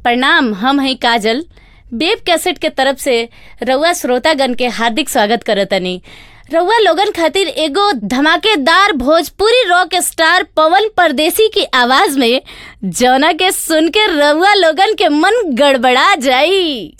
प्रणाम हम हैं काजल बेब कैसेट के तरफ से रउआ श्रोतागण के हार्दिक स्वागत करतनी रउआ लोगन खातिर एगो धमाकेदार भोजपुरी रॉक स्टार पवन परदेसी की आवाज में जौना के सुन के रउआ लोगन के मन गड़बड़ा जाई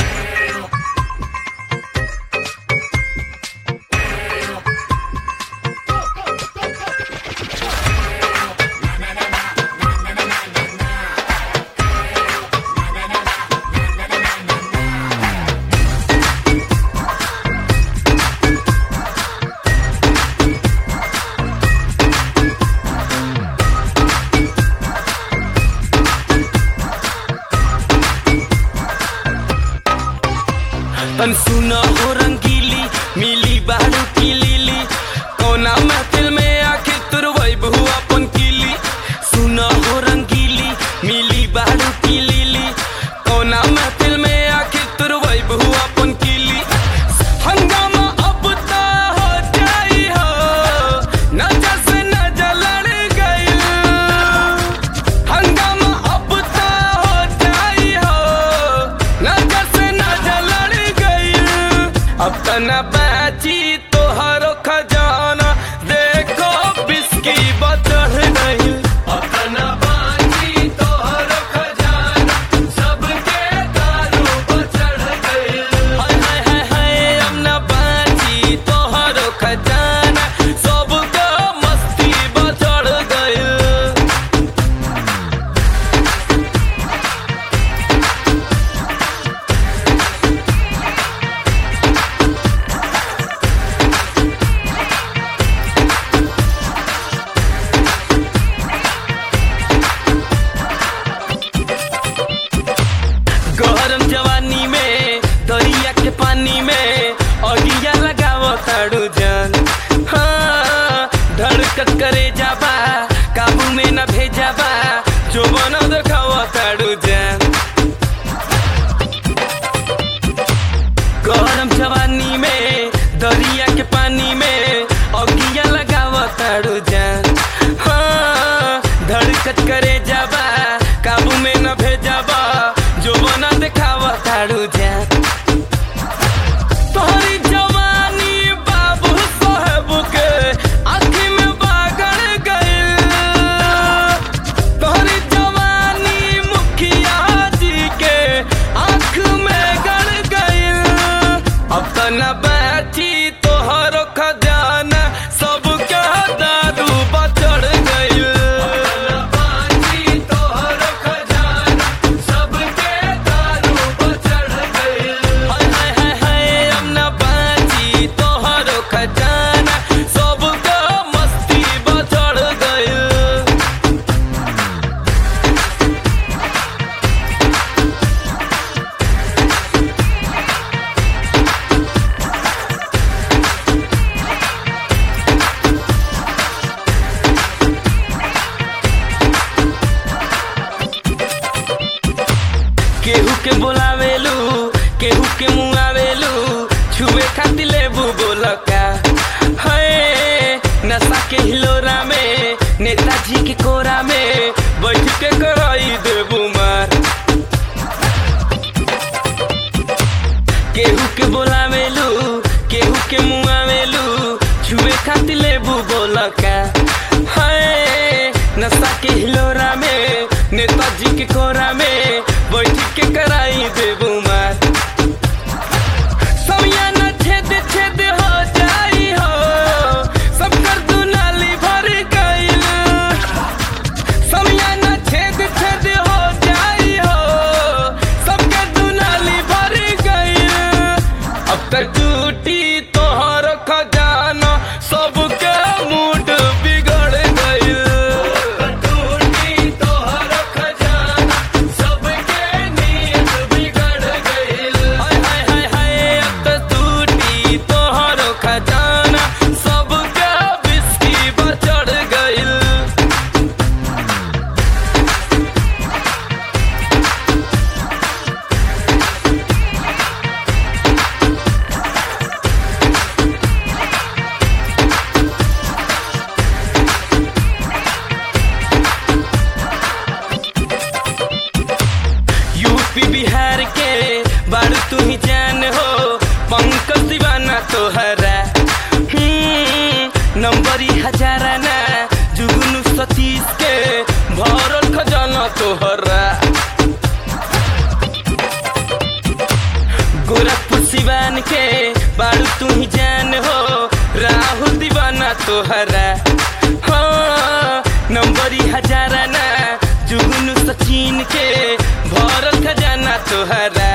तन सुना हो रंगीली मिली बारू की लीली कोना महफिल में आखिर तुरवई बहु अपन कीली सुना हो रंगीली मिली बारू की लीली कोना महफिल में आखिर तुरवई बहु अपन कीली हंगामा अब ता हो जाई हो नजर से नजर लड़ गई हंगामा अब ता हो जाई हो नजर से नजर लड़ गई अब त न बाची तोहरो खजाना देखो बिस्की बचढ़ गई अब त न बाची तोहरो खजाना सबके दारू बचढ़ गई हाय हाय हाय हाय अब न बाची तोहरो खजाना सबके मस्ती बचढ़ गई गरम जवानी में दरिया के पानी में अगिया लगाव ताड़ू जान हाँ धड़कत करे जाबा काबू में न भेजाबा जो बनो देखाव ताड़ू जान गरम जवानी में दरिया के पानी में अगिया लगाव ताड़ू जान हाँ धड़कत करे जाबा काबू में न भेजाबा जो बना देखाव ताड़ू जान तोहरी जवानी बाबू साहब के आँखी में बागड़ गइल तोहरी जवानी मुखिया जी के आँख में गड़ गइल अब त न बैठी तोहरो खजाना सबके दारू बचड़ गइल हाय हाय हाय हाय अब न बाची तोहरो खजाना सबके मस्ती बचड़ गइल केहू के बोलावेलू केहू के मुआवेलू छुए खातिर लेबू बोलका है नशा के हिलोरा में नेताजी के कोरा में बैठ के कराई देबू मार केहू के बोलावेलू केहू के मुआवेलू छुए खातिर लेबू बोलका है नशा के हिलोरा में नेताजी के कोरा में बैठ के कराई देबू मार समियाना छेद छेद हो जाई हो सब कर दुनाली भर गइल समियाना छेद छेद हो जाई हो सबके दुनाली भर गइल अब तक टूटी तोहर खजाना सबके मूड बिगड़ गइल टूटी तोहर खजाना तोहरा हाँ नंबरी हजारा ना जुगनू सचिन के भरल खजाना तोहरा